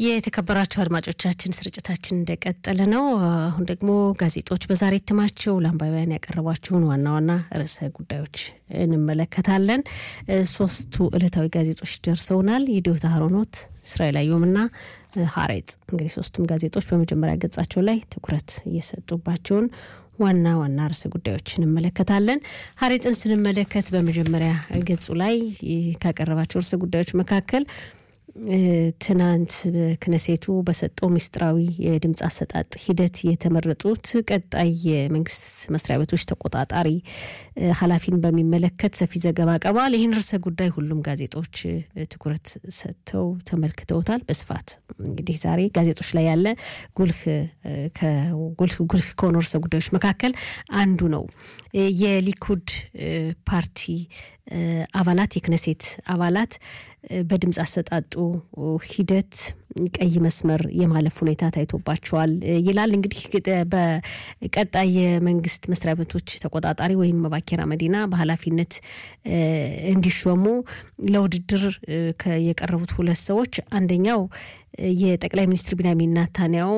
የተከበራችሁ አድማጮቻችን ስርጭታችን እንደቀጠለ ነው። አሁን ደግሞ ጋዜጦች በዛሬ እትማቸው ለአንባቢያን ያቀረቧቸውን ዋና ዋና ርዕሰ ጉዳዮች እንመለከታለን። ሶስቱ ዕለታዊ ጋዜጦች ደርሰውናል። የዲዮታ ሀሮኖት፣ እስራኤል አየሁምና ሀሬጽ። እንግዲህ ሶስቱም ጋዜጦች በመጀመሪያ ገጻቸው ላይ ትኩረት እየሰጡባቸውን ዋና ዋና ርዕሰ ጉዳዮች እንመለከታለን። ሀሬጽን ስንመለከት በመጀመሪያ ገጹ ላይ ካቀረባቸው ርዕሰ ጉዳዮች መካከል ትናንት በክነሴቱ በሰጠው ምስጢራዊ የድምፅ አሰጣጥ ሂደት የተመረጡት ቀጣይ የመንግስት መስሪያ ቤቶች ተቆጣጣሪ ኃላፊን በሚመለከት ሰፊ ዘገባ አቅርበዋል። ይህን ርዕሰ ጉዳይ ሁሉም ጋዜጦች ትኩረት ሰጥተው ተመልክተውታል በስፋት እንግዲህ ዛሬ ጋዜጦች ላይ ያለ ጉልህ ጉልህ ከሆኑ ርዕሰ ጉዳዮች መካከል አንዱ ነው። የሊኩድ ፓርቲ አባላት የክነሴት አባላት በድምፅ አሰጣጡ ሂደት ቀይ መስመር የማለፍ ሁኔታ ታይቶባቸዋል ይላል። እንግዲህ በቀጣይ የመንግስት መስሪያ ቤቶች ተቆጣጣሪ ወይም መባኬራ መዲና በኃላፊነት እንዲሾሙ ለውድድር የቀረቡት ሁለት ሰዎች አንደኛው የጠቅላይ ሚኒስትር ቢንያሚን ናታንያው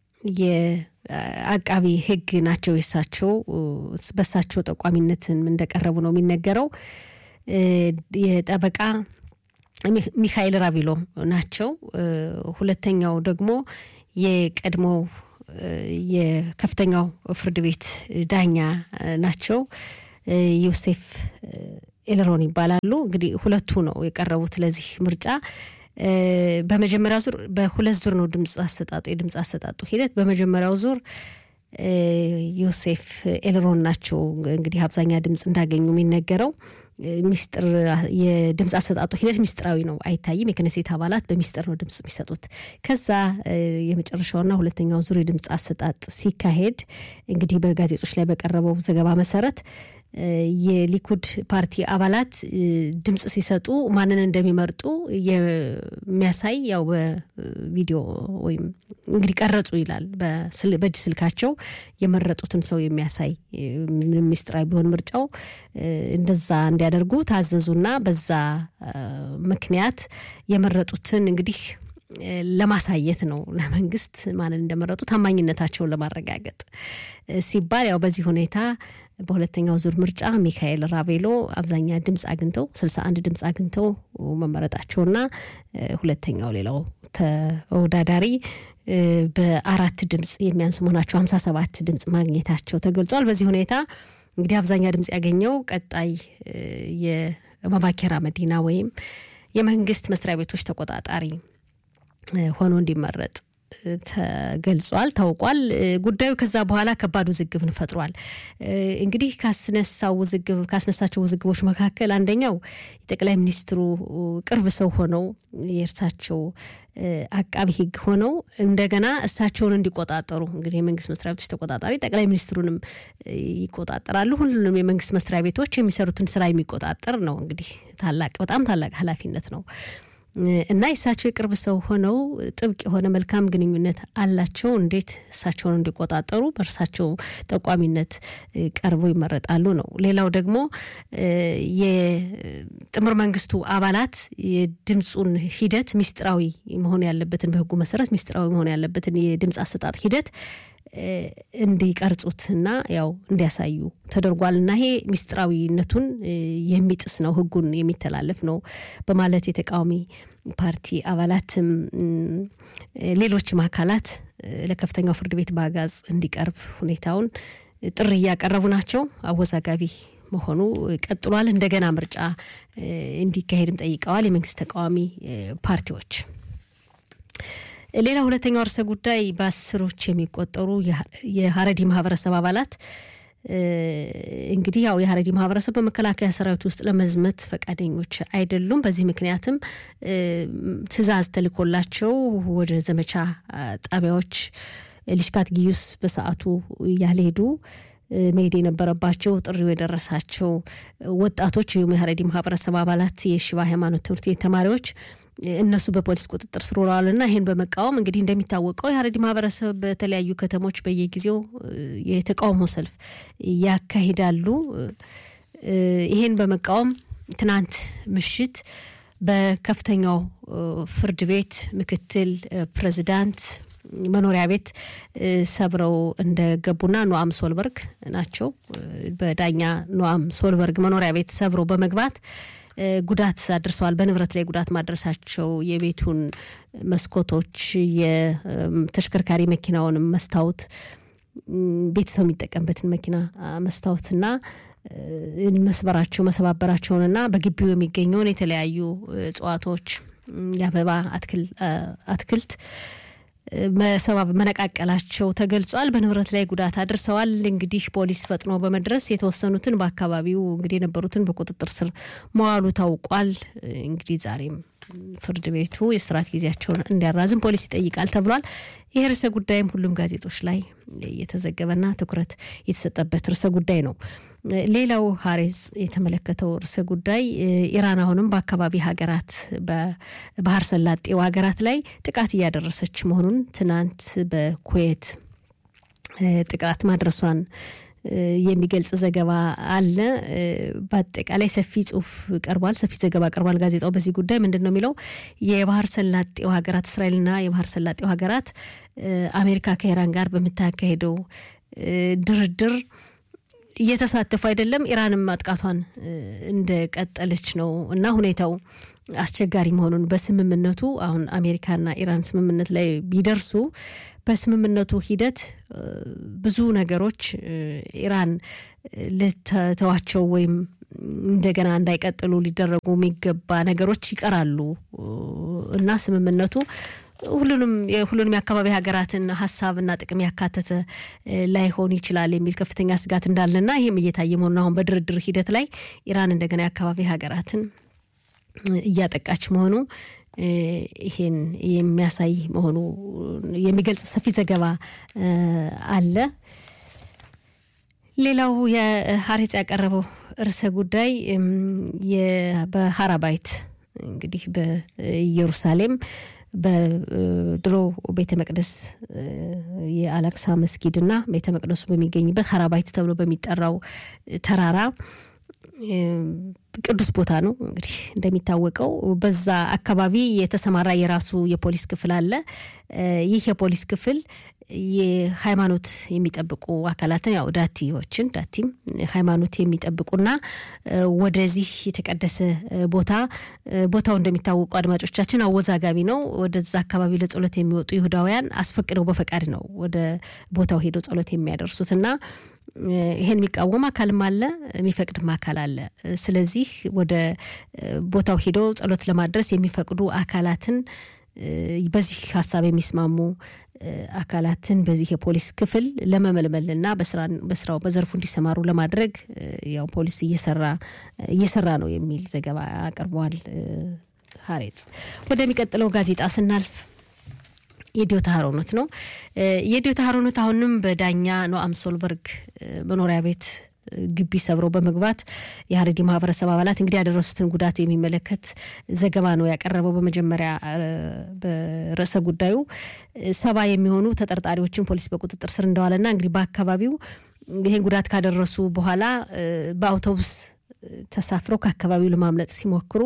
የአቃቢ ሕግ ናቸው። የሳቸው በሳቸው ጠቋሚነትን እንደቀረቡ ነው የሚነገረው። የጠበቃ ሚካኤል ራቪሎ ናቸው። ሁለተኛው ደግሞ የቀድሞው የከፍተኛው ፍርድ ቤት ዳኛ ናቸው። ዮሴፍ ኤልሮን ይባላሉ። እንግዲህ ሁለቱ ነው የቀረቡት ለዚህ ምርጫ። በመጀመሪያው ዙር በሁለት ዙር ነው ድምፅ አሰጣጡ የድምፅ አሰጣጡ ሂደት በመጀመሪያው ዙር ዮሴፍ ኤልሮን ናቸው እንግዲህ አብዛኛ ድምፅ እንዳገኙ የሚነገረው። ሚስጥር የድምፅ አሰጣጡ ሂደት ሚስጥራዊ ነው፣ አይታይም። የክነሴት አባላት በሚስጥር ነው ድምፅ የሚሰጡት። ከዛ የመጨረሻውና ሁለተኛው ዙር የድምፅ አሰጣጥ ሲካሄድ እንግዲህ በጋዜጦች ላይ በቀረበው ዘገባ መሰረት የሊኩድ ፓርቲ አባላት ድምፅ ሲሰጡ ማንን እንደሚመርጡ የሚያሳይ ያው በቪዲዮ ወይም እንግዲህ ቀረጹ ይላል በእጅ ስልካቸው የመረጡትን ሰው የሚያሳይ ምንም ሚስጥራዊ ቢሆን ምርጫው እንደዛ እንዲያደርጉ ታዘዙና በዛ ምክንያት የመረጡትን እንግዲህ ለማሳየት ነው ለመንግስት ማንን እንደመረጡ ታማኝነታቸውን ለማረጋገጥ ሲባል ያው በዚህ ሁኔታ በሁለተኛው ዙር ምርጫ ሚካኤል ራቬሎ አብዛኛ ድምፅ አግኝተው ስልሳ አንድ ድምፅ አግኝተው መመረጣቸውና ሁለተኛው ሌላው ተወዳዳሪ በአራት ድምፅ የሚያንሱ መሆናቸው ሀምሳ ሰባት ድምፅ ማግኘታቸው ተገልጿል። በዚህ ሁኔታ እንግዲህ አብዛኛ ድምፅ ያገኘው ቀጣይ የመባኬራ መዲና ወይም የመንግስት መስሪያ ቤቶች ተቆጣጣሪ ሆኖ እንዲመረጥ ተገልጿል፣ ታውቋል። ጉዳዩ ከዛ በኋላ ከባድ ውዝግብን ፈጥሯል። እንግዲህ ካስነሳው ውዝግብ ካስነሳቸው ውዝግቦች መካከል አንደኛው የጠቅላይ ሚኒስትሩ ቅርብ ሰው ሆነው የእርሳቸው አቃቢ ሕግ ሆነው እንደገና እሳቸውን እንዲቆጣጠሩ እንግዲህ የመንግስት መስሪያ ቤቶች ተቆጣጣሪ ጠቅላይ ሚኒስትሩንም ይቆጣጠራሉ። ሁሉንም የመንግስት መስሪያ ቤቶች የሚሰሩትን ስራ የሚቆጣጠር ነው። እንግዲህ ታላቅ በጣም ታላቅ ኃላፊነት ነው። እና የእሳቸው የቅርብ ሰው ሆነው ጥብቅ የሆነ መልካም ግንኙነት አላቸው። እንዴት እሳቸውን እንዲቆጣጠሩ በእርሳቸው ጠቋሚነት ቀርበው ይመረጣሉ ነው። ሌላው ደግሞ የጥምር መንግስቱ አባላት የድምፁን ሂደት ሚስጥራዊ መሆን ያለበትን በህጉ መሰረት ሚስጥራዊ መሆን ያለበትን የድምፅ አሰጣጥ ሂደት እንዲቀርጹትና ያው እንዲያሳዩ ተደርጓል እና ይሄ ሚስጥራዊነቱን የሚጥስ ነው፣ ህጉን የሚተላለፍ ነው በማለት የተቃዋሚ ፓርቲ አባላትም ሌሎችም አካላት ለከፍተኛው ፍርድ ቤት በአጋዝ እንዲቀርብ ሁኔታውን ጥሪ እያቀረቡ ናቸው። አወዛጋቢ መሆኑ ቀጥሏል። እንደገና ምርጫ እንዲካሄድም ጠይቀዋል የመንግስት ተቃዋሚ ፓርቲዎች። ሌላ ሁለተኛው ርዕሰ ጉዳይ በአስሮች የሚቆጠሩ የሀረዲ ማህበረሰብ አባላት እንግዲህ ያው የሀረዲ ማህበረሰብ በመከላከያ ሰራዊት ውስጥ ለመዝመት ፈቃደኞች አይደሉም። በዚህ ምክንያትም ትዕዛዝ ተልኮላቸው ወደ ዘመቻ ጣቢያዎች ሊሽካት ጊዩስ በሰዓቱ ያልሄዱ መሄድ የነበረባቸው ጥሪው የደረሳቸው ወጣቶች ወይም የሀረዲ ማህበረሰብ አባላት የሽባ ሃይማኖት ትምህርት ቤት ተማሪዎች እነሱ በፖሊስ ቁጥጥር ስር ውለዋልና ይህን በመቃወም እንግዲህ እንደሚታወቀው የሀረሪ ማህበረሰብ በተለያዩ ከተሞች በየጊዜው የተቃውሞ ሰልፍ ያካሂዳሉ። ይህን በመቃወም ትናንት ምሽት በከፍተኛው ፍርድ ቤት ምክትል ፕሬዚዳንት መኖሪያ ቤት ሰብረው እንደገቡና ኖአም ሶልበርግ ናቸው። በዳኛ ኖአም ሶልበርግ መኖሪያ ቤት ሰብረው በመግባት ጉዳት አድርሰዋል። በንብረት ላይ ጉዳት ማድረሳቸው የቤቱን መስኮቶች፣ የተሽከርካሪ መኪናውን መስታወት፣ ቤተሰብ የሚጠቀምበትን መኪና መስታወትና መስበራቸው መሰባበራቸውንና በግቢው የሚገኘውን የተለያዩ እጽዋቶች የአበባ አትክልት መነቃቀላቸው ተገልጿል። በንብረት ላይ ጉዳት አድርሰዋል። እንግዲህ ፖሊስ ፈጥኖ በመድረስ የተወሰኑትን በአካባቢው እንግዲህ የነበሩትን በቁጥጥር ስር መዋሉ ታውቋል። እንግዲህ ዛሬም ፍርድ ቤቱ የስርዓት ጊዜያቸውን እንዲያራዝም ፖሊስ ይጠይቃል ተብሏል። ይህ ርዕሰ ጉዳይም ሁሉም ጋዜጦች ላይ የተዘገበና ትኩረት የተሰጠበት ርዕሰ ጉዳይ ነው። ሌላው ሀሬዝ የተመለከተው ርዕሰ ጉዳይ ኢራን አሁንም በአካባቢ ሀገራት በባህር ሰላጤው ሀገራት ላይ ጥቃት እያደረሰች መሆኑን ትናንት በኩዌት ጥቃት ማድረሷን የሚገልጽ ዘገባ አለ። በአጠቃላይ ሰፊ ጽሁፍ ቀርቧል፣ ሰፊ ዘገባ ቀርቧል። ጋዜጣው በዚህ ጉዳይ ምንድን ነው የሚለው? የባህር ሰላጤው ሀገራት እስራኤልና የባህር ሰላጤው ሀገራት አሜሪካ ከኢራን ጋር በምታካሄደው ድርድር እየተሳተፉ አይደለም። ኢራንም ማጥቃቷን እንደቀጠለች ነው እና ሁኔታው አስቸጋሪ መሆኑን በስምምነቱ አሁን አሜሪካና ኢራን ስምምነት ላይ ቢደርሱ በስምምነቱ ሂደት ብዙ ነገሮች ኢራን ልተዋቸው ወይም እንደገና እንዳይቀጥሉ ሊደረጉ የሚገባ ነገሮች ይቀራሉ እና ስምምነቱ ሁሉንም የሁሉንም የአካባቢ ሀገራትን ሀሳብና ጥቅም ያካተተ ላይሆን ይችላል የሚል ከፍተኛ ስጋት እንዳለና ይህም እየታየ መሆኑን አሁን በድርድር ሂደት ላይ ኢራን እንደገና የአካባቢ ሀገራትን እያጠቃች መሆኑ ይሄን የሚያሳይ መሆኑ የሚገልጽ ሰፊ ዘገባ አለ። ሌላው የሀሬጽ ያቀረበው ርዕሰ ጉዳይ በሀራባይት እንግዲህ በኢየሩሳሌም በድሮ ቤተ መቅደስ የአላክሳ መስጊድና ቤተ መቅደሱ በሚገኝበት ሀራባይት ተብሎ በሚጠራው ተራራ ቅዱስ ቦታ ነው። እንግዲህ እንደሚታወቀው በዛ አካባቢ የተሰማራ የራሱ የፖሊስ ክፍል አለ። ይህ የፖሊስ ክፍል የሃይማኖት የሚጠብቁ አካላትን ያው ዳቲዎችን ዳቲም ሃይማኖት የሚጠብቁና ወደዚህ የተቀደሰ ቦታ ቦታው እንደሚታወቁ አድማጮቻችን አወዛጋቢ ነው። ወደዛ አካባቢ ለጸሎት የሚወጡ ይሁዳውያን አስፈቅደው በፈቃድ ነው ወደ ቦታው ሄደው ጸሎት የሚያደርሱት እና ይሄን የሚቃወም አካልም አለ፣ የሚፈቅድም አካል አለ። ስለዚህ ወደ ቦታው ሄደው ጸሎት ለማድረስ የሚፈቅዱ አካላትን በዚህ ሀሳብ የሚስማሙ አካላትን በዚህ የፖሊስ ክፍል ለመመልመልና በስራው በዘርፉ እንዲሰማሩ ለማድረግ ያው ፖሊስ እየሰራ እየሰራ ነው የሚል ዘገባ አቅርቧል። ሀሬጽ ወደሚቀጥለው ጋዜጣ ስናልፍ የዲዮታ ሀሮኖት ነው። የዲዮታ ሀሮኖት አሁንም በዳኛ ኖአም ሶልበርግ መኖሪያ ቤት ግቢ ሰብረው በመግባት የሀረሪ ማህበረሰብ አባላት እንግዲህ ያደረሱትን ጉዳት የሚመለከት ዘገባ ነው ያቀረበው። በመጀመሪያ በርዕሰ ጉዳዩ ሰባ የሚሆኑ ተጠርጣሪዎችን ፖሊስ በቁጥጥር ስር እንደዋለና እንግዲህ በአካባቢው ይህን ጉዳት ካደረሱ በኋላ በአውቶቡስ ተሳፍረው ከአካባቢው ለማምለጥ ሲሞክሩ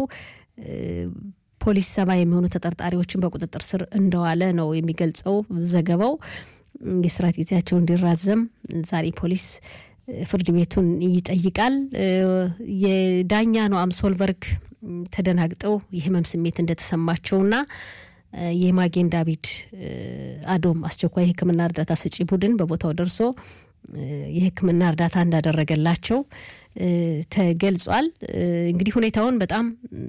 ፖሊስ ሰባ የሚሆኑ ተጠርጣሪዎችን በቁጥጥር ስር እንደዋለ ነው የሚገልጸው ዘገባው። የስራት ጊዜያቸው እንዲራዘም ዛሬ ፖሊስ ፍርድ ቤቱን ይጠይቃል። የዳኛ ኖአም ሶልበርግ ተደናግጠው የህመም ስሜት እንደተሰማቸውና የማጌን ዳቪድ አዶም አስቸኳይ የሕክምና እርዳታ ሰጪ ቡድን በቦታው ደርሶ የሕክምና እርዳታ እንዳደረገላቸው ተገልጿል። እንግዲህ ሁኔታውን በጣም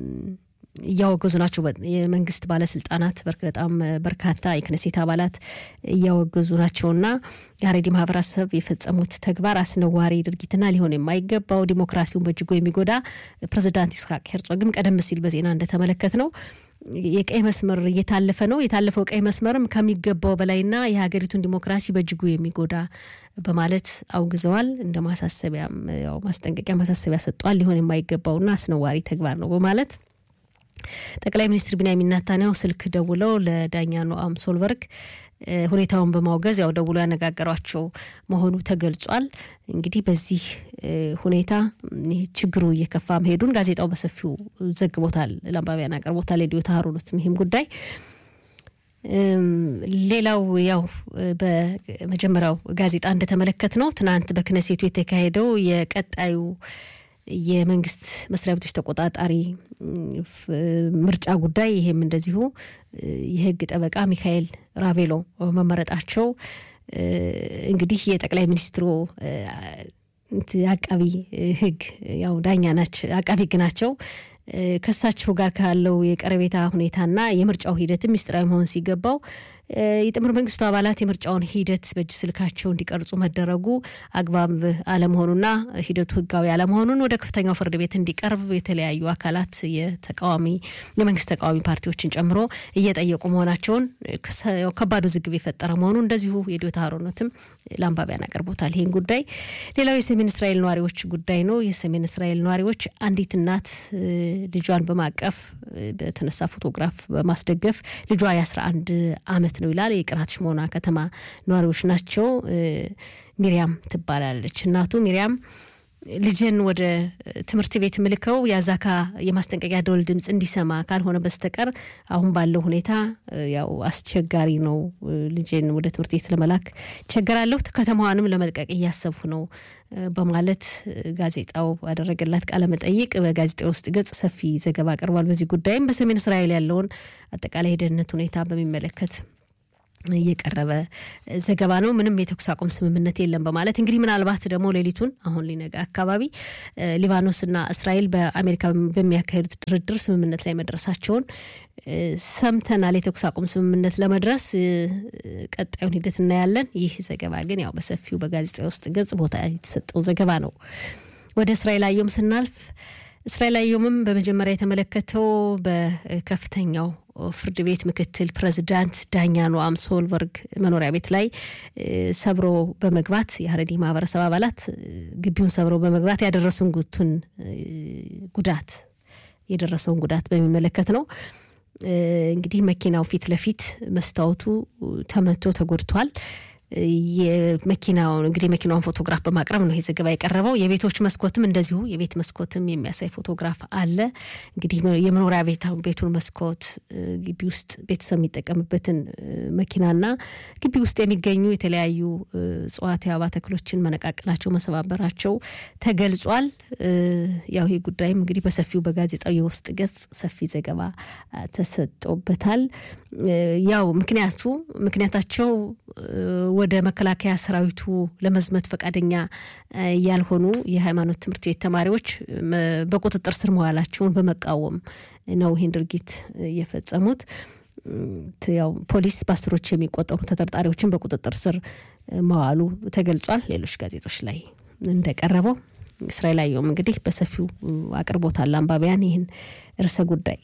እያወገዙ ናቸው። የመንግስት ባለስልጣናት በጣም በርካታ የክነሴት አባላት እያወገዙ ናቸውና የሀሬዲ ማህበረሰብ የፈጸሙት ተግባር አስነዋሪ ድርጊትና ሊሆን የማይገባው ዲሞክራሲውን በእጅጉ የሚጎዳ ፕሬዚዳንት ይስሐቅ ሄርጾግም ቀደም ሲል በዜና እንደተመለከት ነው የቀይ መስመር እየታለፈ ነው። የታለፈው ቀይ መስመርም ከሚገባው በላይና የሀገሪቱን ዲሞክራሲ በእጅጉ የሚጎዳ በማለት አውግዘዋል። እንደ ማሳሰቢያም ያው ማስጠንቀቂያ ማሳሰቢያ ሰጥቷል። ሊሆን የማይገባውና አስነዋሪ ተግባር ነው በማለት ጠቅላይ ሚኒስትር ቢንያሚን ኔታንያሁ ስልክ ደውለው ለዳኛ ኖአም ሶልበርግ ሁኔታውን በማውገዝ ያው ደውሎ ያነጋገሯቸው መሆኑ ተገልጿል። እንግዲህ በዚህ ሁኔታ ችግሩ እየከፋ መሄዱን ጋዜጣው በሰፊው ዘግቦታል፣ ለአንባቢያን አቅርቦታል። ሬዲዮ ታህሩኑትም ይህም ጉዳይ ሌላው ያው በመጀመሪያው ጋዜጣ እንደተመለከት ነው ትናንት በክነሴቱ የተካሄደው የቀጣዩ የመንግስት መስሪያ ቤቶች ተቆጣጣሪ ምርጫ ጉዳይ ይሄም እንደዚሁ የህግ ጠበቃ ሚካኤል ራቬሎ መመረጣቸው እንግዲህ የጠቅላይ ሚኒስትሩ አቃቢ ህግ ያው ዳኛ ናቸው፣ አቃቢ ህግ ናቸው። ከሳቸው ጋር ካለው የቀረቤታ ሁኔታና የምርጫው ሂደትም ሚስጥራዊ መሆን ሲገባው የጥምር መንግስቱ አባላት የምርጫውን ሂደት በእጅ ስልካቸው እንዲቀርጹ መደረጉ አግባብ አለመሆኑና ሂደቱ ህጋዊ አለመሆኑን ወደ ከፍተኛው ፍርድ ቤት እንዲቀርብ የተለያዩ አካላት የተቃዋሚ የመንግስት ተቃዋሚ ፓርቲዎችን ጨምሮ እየጠየቁ መሆናቸውን ከባድ ውዝግብ የፈጠረ መሆኑ እንደዚሁ የዲዮታ ሀሮነትም ለአንባቢያን አቅርቦታል። ይህን ጉዳይ ሌላው የሰሜን እስራኤል ነዋሪዎች ጉዳይ ነው። የሰሜን እስራኤል ነዋሪዎች አንዲት እናት ልጇን በማቀፍ በተነሳ ፎቶግራፍ በማስደገፍ ልጇ የአስራ አንድ አመት ነው ይላል። የቅራት ሽሞና ከተማ ነዋሪዎች ናቸው። ሚሪያም ትባላለች እናቱ ሚሪያም ልጅን ወደ ትምህርት ቤት ምልከው የአዛካ የማስጠንቀቂያ ደወል ድምፅ እንዲሰማ ካልሆነ በስተቀር አሁን ባለው ሁኔታ ያው አስቸጋሪ ነው። ልጅን ወደ ትምህርት ቤት ለመላክ ቸገራለሁ፣ ከተማዋንም ለመልቀቅ እያሰብኩ ነው በማለት ጋዜጣው ያደረገላት ቃለ መጠይቅ በጋዜጣ ውስጥ ገጽ ሰፊ ዘገባ አቅርቧል። በዚህ ጉዳይም በሰሜን እስራኤል ያለውን አጠቃላይ የደህንነት ሁኔታ በሚመለከት የቀረበ ዘገባ ነው። ምንም የተኩስ አቁም ስምምነት የለም በማለት እንግዲህ ምናልባት ደግሞ ሌሊቱን አሁን ሊነጋ አካባቢ ሊባኖስና እስራኤል በአሜሪካ በሚያካሄዱት ድርድር ስምምነት ላይ መድረሳቸውን ሰምተናል። የተኩስ አቁም ስምምነት ለመድረስ ቀጣዩን ሂደት እናያለን። ይህ ዘገባ ግን ያው በሰፊው በጋዜጣ ውስጥ ገጽ ቦታ የተሰጠው ዘገባ ነው። ወደ እስራኤል አየም ስናልፍ እስራኤል አየምም በመጀመሪያ የተመለከተው በከፍተኛው ፍርድ ቤት ምክትል ፕሬዚዳንት ዳኛ ኖአም ሶልበርግ መኖሪያ ቤት ላይ ሰብሮ በመግባት የሀረሪ ማህበረሰብ አባላት ግቢውን ሰብረው በመግባት ያደረሱን ጉቱን ጉዳት የደረሰውን ጉዳት በሚመለከት ነው። እንግዲህ መኪናው ፊት ለፊት መስታወቱ ተመቶ ተጎድቷል። የመኪናውን እንግዲህ መኪናውን ፎቶግራፍ በማቅረብ ነው ይህ ዘገባ የቀረበው። የቤቶች መስኮትም እንደዚሁ የቤት መስኮትም የሚያሳይ ፎቶግራፍ አለ። እንግዲህ የመኖሪያ ቤቱን መስኮት፣ ግቢ ውስጥ ቤተሰብ የሚጠቀምበትን መኪናና ግቢ ውስጥ የሚገኙ የተለያዩ እጽዋት፣ የአበባ ተክሎችን መነቃቀላቸው፣ መሰባበራቸው ተገልጿል። ያው ይህ ጉዳይም እንግዲህ በሰፊው በጋዜጣው የውስጥ ገጽ ሰፊ ዘገባ ተሰጦበታል። ያው ምክንያቱ ምክንያታቸው ወደ መከላከያ ሰራዊቱ ለመዝመት ፈቃደኛ ያልሆኑ የሃይማኖት ትምህርት ቤት ተማሪዎች በቁጥጥር ስር መዋላቸውን በመቃወም ነው ይህን ድርጊት የፈጸሙት። ያው ፖሊስ በአስሮች የሚቆጠሩ ተጠርጣሪዎችን በቁጥጥር ስር መዋሉ ተገልጿል። ሌሎች ጋዜጦች ላይ እንደቀረበው እስራኤል አየሁም እንግዲህ በሰፊው አቅርቦታል አንባቢያን ይህን ርዕሰ ጉዳይ።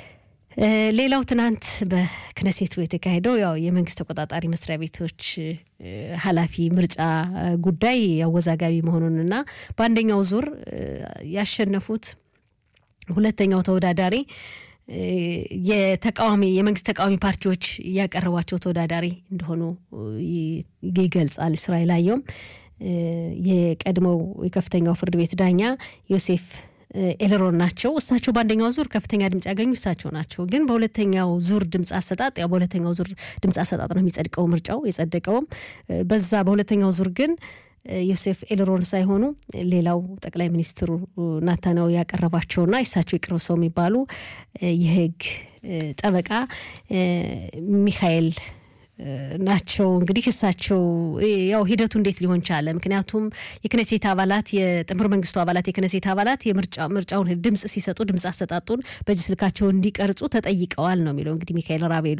ሌላው ትናንት በክነሴቱ የተካሄደው ያው የመንግስት ተቆጣጣሪ መስሪያ ቤቶች ኃላፊ ምርጫ ጉዳይ አወዛጋቢ መሆኑንና በአንደኛው ዙር ያሸነፉት ሁለተኛው ተወዳዳሪ የተቃዋሚ የመንግስት ተቃዋሚ ፓርቲዎች ያቀረቧቸው ተወዳዳሪ እንደሆኑ ይገልጻል። እስራኤል አየውም የቀድሞው የከፍተኛው ፍርድ ቤት ዳኛ ዮሴፍ ኤልሮን ናቸው። እሳቸው በአንደኛው ዙር ከፍተኛ ድምጽ ያገኙ እሳቸው ናቸው። ግን በሁለተኛው ዙር ድምጽ አሰጣጥ ያው በሁለተኛው ዙር ድምጽ አሰጣጥ ነው የሚጸድቀው ምርጫው የጸደቀውም በዛ በሁለተኛው ዙር ግን ዮሴፍ ኤልሮን ሳይሆኑ ሌላው ጠቅላይ ሚኒስትሩ ናታንያሁ ያቀረባቸውና የእሳቸው የቅርብ ሰው የሚባሉ የህግ ጠበቃ ሚካኤል ናቸው። እንግዲህ እሳቸው ያው ሂደቱ እንዴት ሊሆን ቻለ? ምክንያቱም የክነሴት አባላት የጥምር መንግስቱ አባላት የክነሴት አባላት ምርጫውን ድምጽ ሲሰጡ ድምጽ አሰጣጡን በእጅ ስልካቸው እንዲቀርጹ ተጠይቀዋል ነው የሚለው። እንግዲህ ሚካኤል ራቤሎ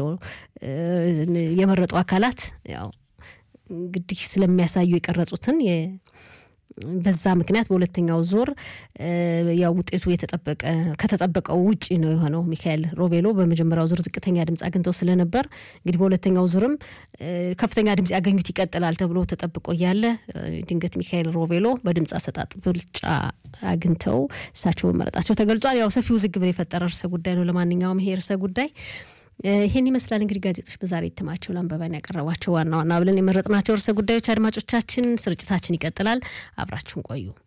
የመረጡ አካላት ያው እንግዲህ ስለሚያሳዩ የቀረጹትን በዛ ምክንያት በሁለተኛው ዙር ያው ውጤቱ የተጠበቀ ከተጠበቀው ውጪ ነው የሆነው። ሚካኤል ሮቬሎ በመጀመሪያው ዙር ዝቅተኛ ድምፅ አግኝተው ስለነበር እንግዲህ በሁለተኛው ዙርም ከፍተኛ ድምፅ ያገኙት ይቀጥላል ተብሎ ተጠብቆ እያለ ድንገት ሚካኤል ሮቬሎ በድምፅ አሰጣጥ ብልጫ አግኝተው እሳቸውን መረጣቸው ተገልጿል። ያው ሰፊ ውዝግብን የፈጠረ ርዕሰ ጉዳይ ነው። ለማንኛውም ይሄ ርዕሰ ጉዳይ ይህን ይመስላል እንግዲህ ጋዜጦች በዛሬ እትማቸው ለአንባቢያን ያቀረቧቸው ዋና ዋና ብለን የመረጥናቸው ርዕሰ ጉዳዮች። አድማጮቻችን፣ ስርጭታችን ይቀጥላል። አብራችሁን ቆዩ።